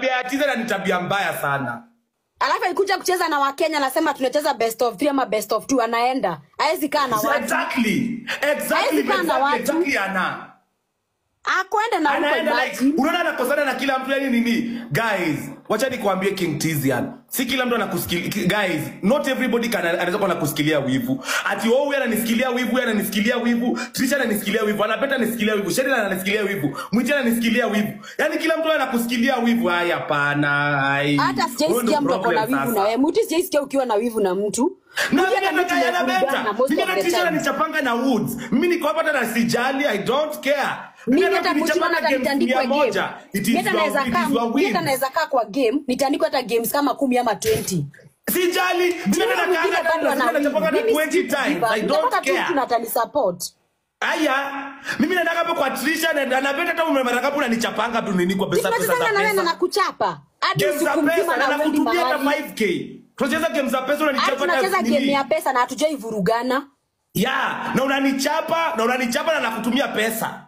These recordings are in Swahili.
tabia ya tiza ni tabia mbaya sana alafu alikuja kucheza na wakenya anasema tunacheza best of three ama best of two anaenda aezi kaa na So watu exactly exactly Hawezi kaa na exactly, watu. exactly ana akwende na huko anaenda like imagine unaona anakosana na kila mtu yani nini guys wacha nikwambie king tizian si kila mtu anakusikilia guys not everybody can anaweza kuwa anakusikilia wivu ati oh huyu ananisikilia wivu huyu ananisikilia wivu trisha ananisikilia wivu anapeta anisikilia wivu shedila ananisikilia wivu mwiti ananisikilia wivu yani kila mtu anakusikilia wivu haya hapana ai hata Huyo sijaisikia ndio mtu ako na problem wivu sasa. na wewe mtu sijaisikia ukiwa na wivu na mtu na Mtu mimi hata mtu nataka yana tumevurugana beta most mimi of the natisha time. nanichapanga na woods mimi niko hapa hata na sijali i don't care mimi Mimi hata kunichapanga kuchimana hata games nitandikwa mia moja, game it is Mimi hata your- naweza it is kaa your mimi hata wins. naweza kaa kwa game nitaandikwa hata games kama kumi ama 20 sijali mimi Mimi nataka mwingine hata bado lazima ana nachapanga na wivu. Mimi 20 si times kujiba. i don't Nitapata tu mtu care na atanisupport. aya mimi nataka hapo kwa Trisha na na beta hata umemara kapu unanichapanga tu nini kwa Si pesa pesa tunachezanga za na wewe na pesa nakuchapa hadi games za usiku mzima pesa na na uendi nakutumia hata mahali 5k tunacheza games za pesa hadi unanichapa tunacheza hata game nini ya pesa na hatujai vurugana ya na unanichapa na unanichapa na nakutumia pesa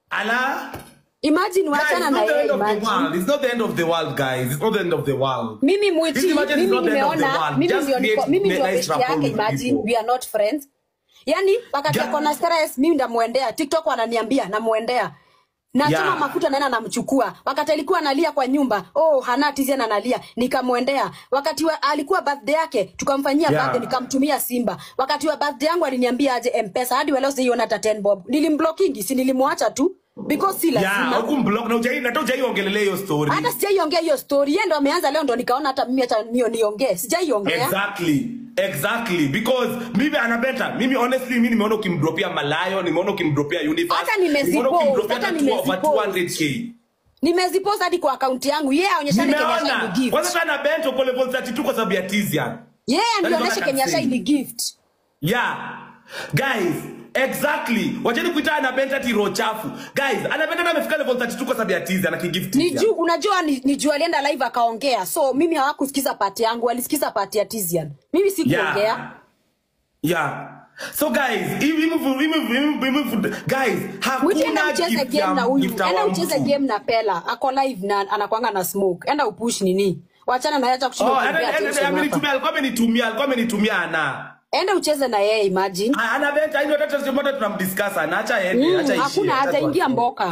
ala imagine Guys, wachana it's na not the yeye end of the imagine world. It's not the end of the world, guys. It's not the end of the world. mimi This mwiti imagine is mimi not the end of the nimeona world. mimi Just ndio niko create mimi ndio nice besti rapport yake with imagine people. we are not friends yani wakati Ja- ako na stress mimi ndamwendea tiktok wananiambia namwendea nachoma Yeah. mafuta naenda namchukua wakati alikuwa analia kwa nyumba oh hana tizian analia nikamwendea wakati wa, alikuwa birthday yake tukamfanyia Yeah. birthday nikamtumia simba wakati wa birthday yangu aliniambia aje mpesa hadi waleo sijaiona hata 10 bob nilimblockingi si nilimwacha tu because si Yeah, lazima hukumblock na hujai na hata hujaiongelelea hiyo story. hata sijaiongea hiyo story yeye ndo ameanza leo ndo nikaona hata mimi hata mio niongee sijaiongea Exactly. Exactly. Because mimi anabeta. Mimi honestly mimi nimeona ukimdropia Malayo, nimeona ukimdropia Universe. Hata nimezipost, nimeona ukimdropia hata hata two- over nimezipost. 200k. nimezipost hadi kwa akaunti yangu yeye aonyeshane Kenya Nimeona. Shine gift Kwanza kana bento kwa level 32 kwa sababu ya Tizian. yeye That is what I anionyeshe can Kenya say. Shine gift Yeah. Guys, exactly. Wacheni kuita anabenta tiro chafu. Guys, anabenta na amefika level 32 kwa sababu ya Tizian akigift ni Tizian. juu unajua ni, ni juu alienda live akaongea so mimi hawakusikiza pati yangu walisikiza pati ya Tizian mimi sikuongea Yeah. Yeah. So guys, hivi hivi hivi hivi hivi guys, Mwiti enda hakuna ucheze gift game ya na huyu gift enda wa ucheze mtu. game na Pela ako live na anakwanga na smoke enda upush nini wachana na yeye acha kushinda Oh, kumpea ana- ana- attention hapa. amenitumia alikuwa amenitumia alikuwa amenitumia ana. enda ucheze na yeye imagine Ah, Ana beta ndio hata tusimota tunamdiscuss ana acha aende Mm, acha ishie. hakuna acha hataingia tuwa- mboka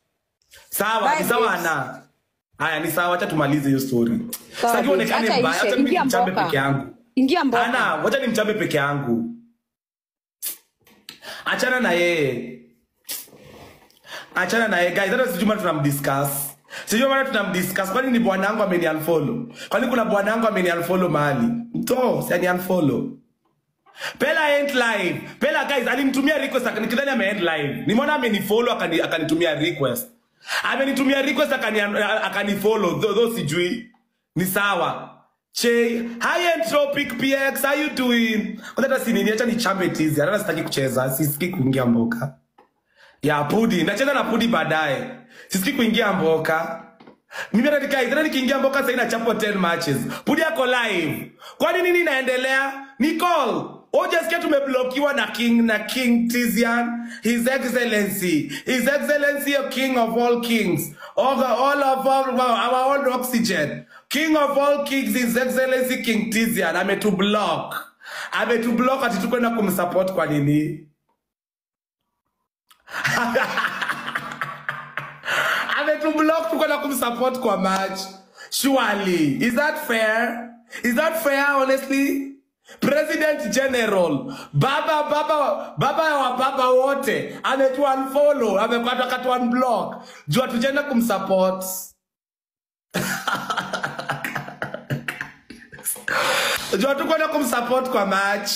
Sawa, Bye, ni sawa babes. ana. Haya ni sawa, acha tumalize hiyo story. Sawa, Sasa babes, onekane acha mbaya, ishe, acha mimi ingia nimchambe mboka. peke yangu. ingia mboka Ana, wacha nimchambe peke yangu. Achana na yeye. Achana na yeye guys, hata sijui maana tunamdiscuss. Sijui maana tunamdiscuss. Kwani ni bwanangu ameni unfollow? Kwani kuna bwanangu ameni unfollow mahali? To, si ani unfollow. Pela ain't live. Pela guys, alinitumia request akanikidhani ame end live. Nimeona amenifollow akani akanitumia request. Amenitumia request akani akanifollow. Though though sijui. Ni sawa. Che, hi Entropic PX, how you doing? Kwanza hata si nini, acha nichambe tizi. Hata sitaki kucheza, sisikii kuingia mboka. Ya Pudi, nacheza na Pudi baadaye. Sisikii kuingia mboka. Mimi hata nikai, tena nikiingia mboka sasa inachapwa 10 matches. Pudi yako live. Kwani nini inaendelea? Nicole, Ojasikia tumeblokiwa na King na King Tizian, His Excellency, His Excellency a King of all kings, all, the, all of all, our own oxygen, King of all kings, His Excellency King Tizian, ametublock. Ametublock ati tukwenda kumsupport kwa nini? ametublock tukwenda kumsupport kwa match surely is that fair is that fair honestly president general baba baba baba wa baba wote ametu unfollow amepata katu unblock juu atujenda kumsupport juu tukwenda kumsupport kwa match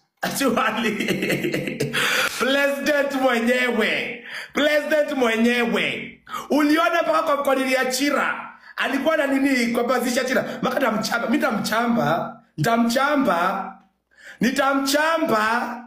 Surely. president mwenyewe president mwenyewe uliona mpaka kwa mkonini ya chira alikuwa na nini kwa bazisha chira mpaka tamchamba mi tamchamba nitamchamba nitamchamba